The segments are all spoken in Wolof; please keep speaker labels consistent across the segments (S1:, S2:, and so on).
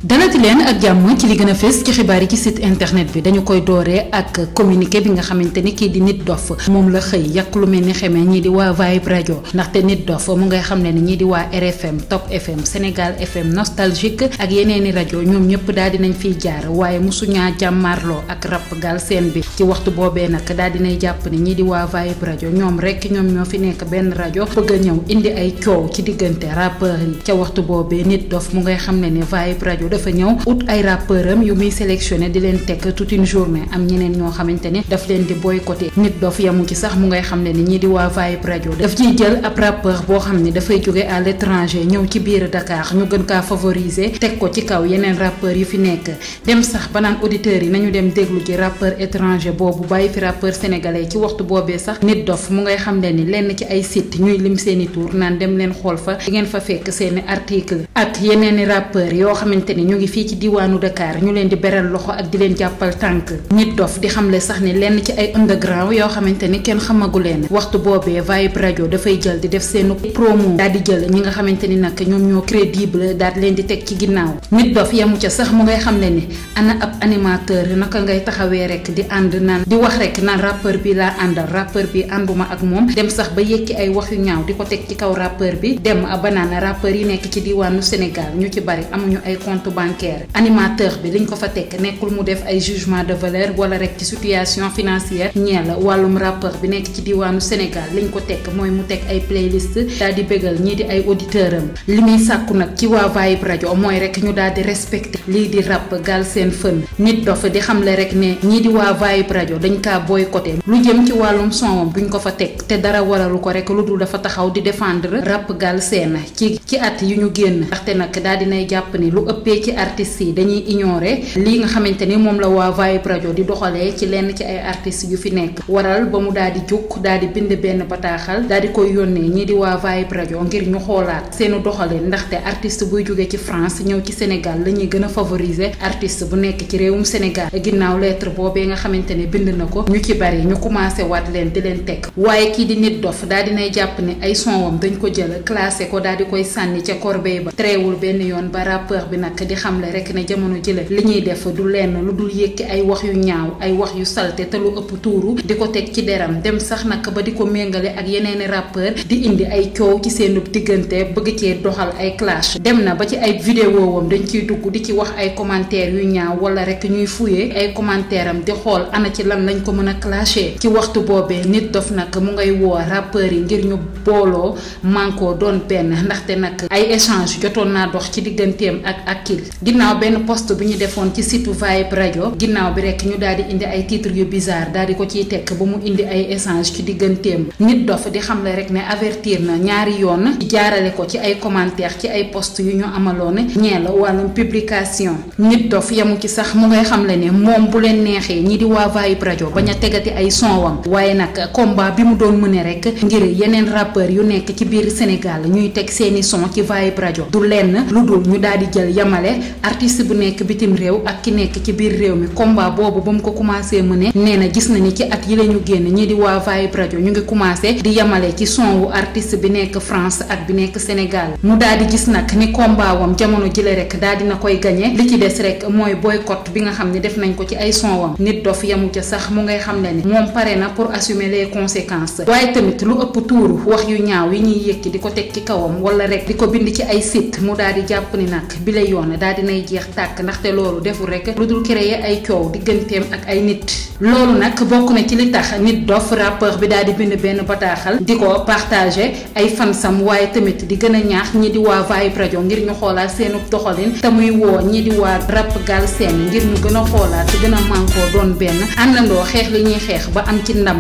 S1: dalati leen ak jàmm ci li gën a fës ci xibaar yi ci site internet bi dañu koy dooree ak communiqué bi nga xamante ni kii di nit dof moom la xëy yàq lu mel ni xamee ñii di waa Vibe rajo ndaxte nit dof mu ngay xam ne ni ñii di waa RFM Top FM Sénégal FM Nostalgique ak yeneeni rajo ñoom ñëpp daal dinañ fiy jaar waaye mosuñaa jàmmaarloo ak rap Galsen bi ci waxtu boobee nag daal dinay jàpp ni ñii di waa Vibe rajo ñoom rek ñoom ñoo fi nekk benn rajo bëgg a ñëw indi ay coow ci diggante rappeurs yi ca waxtu boobee nit dof mu ngay xam ne ni Vibe rajo dafa ñëw ut ay rappeur am yu muy sélectionné di leen teg toute une journée am ñeneen ñoo xamante ni daf leen di boycotté nit dof yamu ci sax mu ngay xam ne ni ñii di waa Vibe rajo daf ciy jël ab rappeur boo xam ni dafay jóge à l'étranger ñëw ci biir Dakar ñu gën kaa favoriser teg ko ci kaw yeneen rappeur yu fi nekk dem sax ba naan auditeurs yi nañu dem déglu ci rappeur étranger boobu bàyyi fi rappeur sénégalais ci waxtu boobee sax nit dof mu ngay xam ne ni lenn ci ay site ñuy lim seeni tour naan dem leen xool fa di ngeen fa fekk seeni article ak yeneeni rappeur yoo xamante ni ñu ngi fii ci diwaanu Dakar ñu leen di beral loxo ak di leen jàppal tànk nit dof di xamle sax ni lenn ci ay underground yoo xamante ni kenn xamagu leen waxtu boobee Vibe rajo dafay jël di def seen promo daal di jël ñi nga xamante ni nag ñoom ñoo crédible daal di leen di teg ci ginnaaw nit dof yamu ca sax mu ngay xam ne ni ana ab animateur naka ngay taxawee rek di ànd naan di wax rek naan rappeur bi laa àndal rappeur bi ànduma ak moom dem sax ba yëkki ay wax yu ñaaw di ko teg ci kaw rappeur bi dem ba naan rappeur yi nekk ci diwaanu Sénégal ñu ci bari amuñu ay compte bancaire animateur bi liñ ko fa teg nekkul mu def ay jugement de valeur wala rek ci situation financière ñeel wàllum rappeur bi nekk ci diwaanu Sénégal liñ ko teg mooy mu teg ay playlist daal di bégal ñii di ay auditeur am li muy sàkku nag ci waa Vibe rajo mooy rek ñu daal di respecté lii di rap Galsen Fun nit dof di xamle rek ne ñii di waa Vibe rajo dañ kaa boycotté lu jëm ci wàllum sonwam duñ ko fa teg te dara waralu ko rek lu dul dafa taxaw di défendre rap Galsen ci ci at yu ñu génn ndaxte nag daal dinay jàpp ni lu ëppee ci artistes yi dañuy ignorer lii nga xamante ni moom la waa Vibe rajo di doxalee ci lenn ci ay artistes yu fi nekk waral ba mu daal di jóg daal di bind benn bataaxal daal di koy yónnee ñii di waa Vibe rajo ngir ñu xoolaat seenu doxalin ndaxte artiste buy jóge ci France ñëw ci Sénégal la ñuy gën a favoriser artiste bu nekk ci réewum Sénégal ginnaaw lettre boobee nga xamante ne bind na ko ñu ci bari ñu commencé waat leen di leen teg waaye kii di nit dof daal dinay jàpp ne ay sonwam dañ ko jël classé ko daal di koy sànni ca corbeille ba tréewul benn yoon ba rappeur bi nag di xamle rek ne jamono jële li ñuy def du lenn lu dul yëkki ay wax yu ñaaw ay wax yu salte te lu ëpp tuuru di ko teg ci deram dem sax nag ba di ko méngale ak yeneeni rappeur di indi ay coow ci seen diggante bëgg cee doxal ay clash dem na ba ci ay vidéo wam dañ ciy dugg di ci wax ay commentaires yu ñaaw wala rek ñuy fuyee ay commentaire am di xool ana ci lan lañ ko mën a clasher ci waxtu boobee nit dof nag mu ngay woo rappeurs yi ngir ñu booloo mànkoo doon benn ndaxte nag ay échange jotoon naa dox ci digganteem ak Akil ginnaaw benn post bi ñu defoon ci site Vibe rajo ginnaaw bi rek ñu daal di indi ay titres yu bizarre daal di ko ciy tekk ba mu indi ay échange ci digganteem nit dof di xamle rek ne avertir na ñaari yoon jaarale ko ci ay commentaire ci ay post yu ñu amaloon ñeel wàllum publication nit dof yamu ci sax mu ngay xamle ne moom bu leen neexee ñi di waa Vibe rajo bañ a tegati ay sonwam waaye nag combat bi mu doon mëne rek ngir yeneen rappeur yu nekk ci biir Sénégal ñuy teg seeni son ci Vibe rajo du lenn lu dul ñu daal di jël yamale artiste bu nekk bitim réew ak ki nekk ci biir réew mi combat boobu ba mu ko commencé mëne nee na gis na ni ci at yi la ñu génn ñi di waa Vibe rajo ñu ngi commencé di yamale ci son wu artiste bi nekk France ak bi nekk Sénégal mu daal di gis nag ni combat wam jamono jële rek daal dina koy gagné li ci des rek mooy boycott bi nga xam ne def nañ ko ci ay son wam nit dof yamu ca sax mu ngay xam ne ni moom pare na pour assumer les conséquences waaye tamit lu ëpp tuuru wax yu ñaaw yi ñuy yëkki di ko teg ci kawam wala rek di ko bind ci ay site mu daal di jàpp ni nag bi la yoon daal dinay jeex tàkk ndaxte loolu deful rek lu dul créer ay coow digganteem ak ay nit loolu nag bokk na ci li tax nit dof rappeur bi daal di bind benn bataaxal di ko partager ay fansam waaye tamit di gën a ñaax ñi di waa Vibe rajo ngir ñu xoolaat seenu doxalin te muy woo ñi di waa rap Galsen ngir ñu gën a xoolaat te gën a mànkoo doon benn àndandoo xeex li ñuy xeex ba am ci ndam.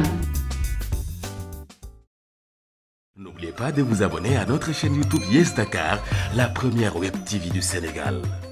S2: N'oubliez pas de vous abonner à notre chaîne YouTube Yes Dakar, la première web TV du Sénégal.